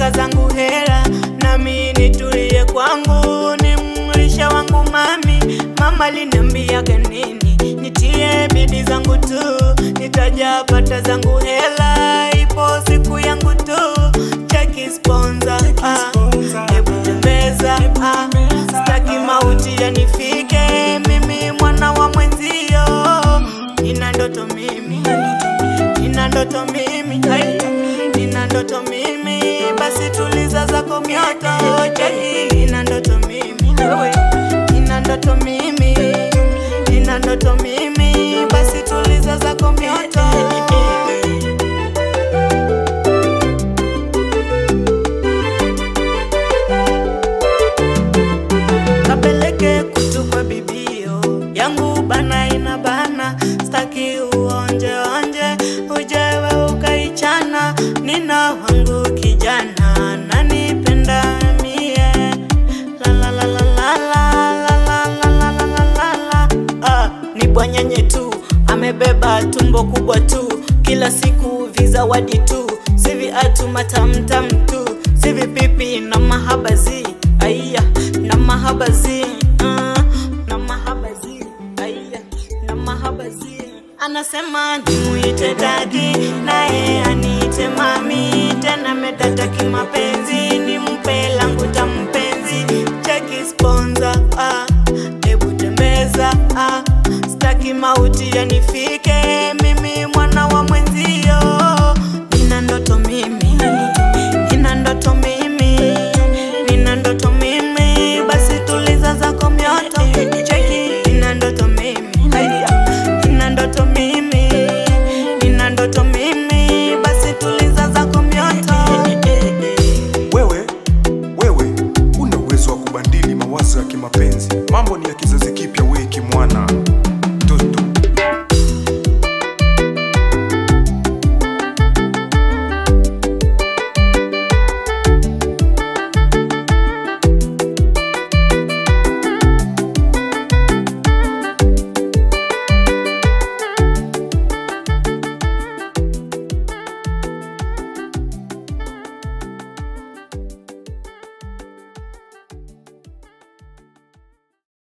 nataka zangu hela nami nitulie kwangu ni mlisha wangu mami mama liniambiaga nini nitie bidi zangu tu nitajapata zangu hela ipo siku yangu tu cheki sponsor ah, hebu tembeza ah, sitaki mauti yanifike mimi mwana wa mwenzio nina ndoto mimi nina ndoto mimi ai, nina ndoto mimi basi tuliza zako mioto cheki nina ndoto mimi wewe nina ndoto mimi nina ndoto mimi basi tuliza zako mioto kapeleke kutu kwa bibio yangu bana ina bana staki uonje onje ujewe ukaichana nina wangu kijana nanipenda mie la la la la la la la la la la la la la la ah, ni bwanyenye tu amebeba tumbo kubwa tu kila siku vizawadi tu sivi atu matamtam tu sivi pipi na mahabazi aiya na mahabazi uh, na mahabazi aiya na mahabazi anasema nimuite dadi naye ani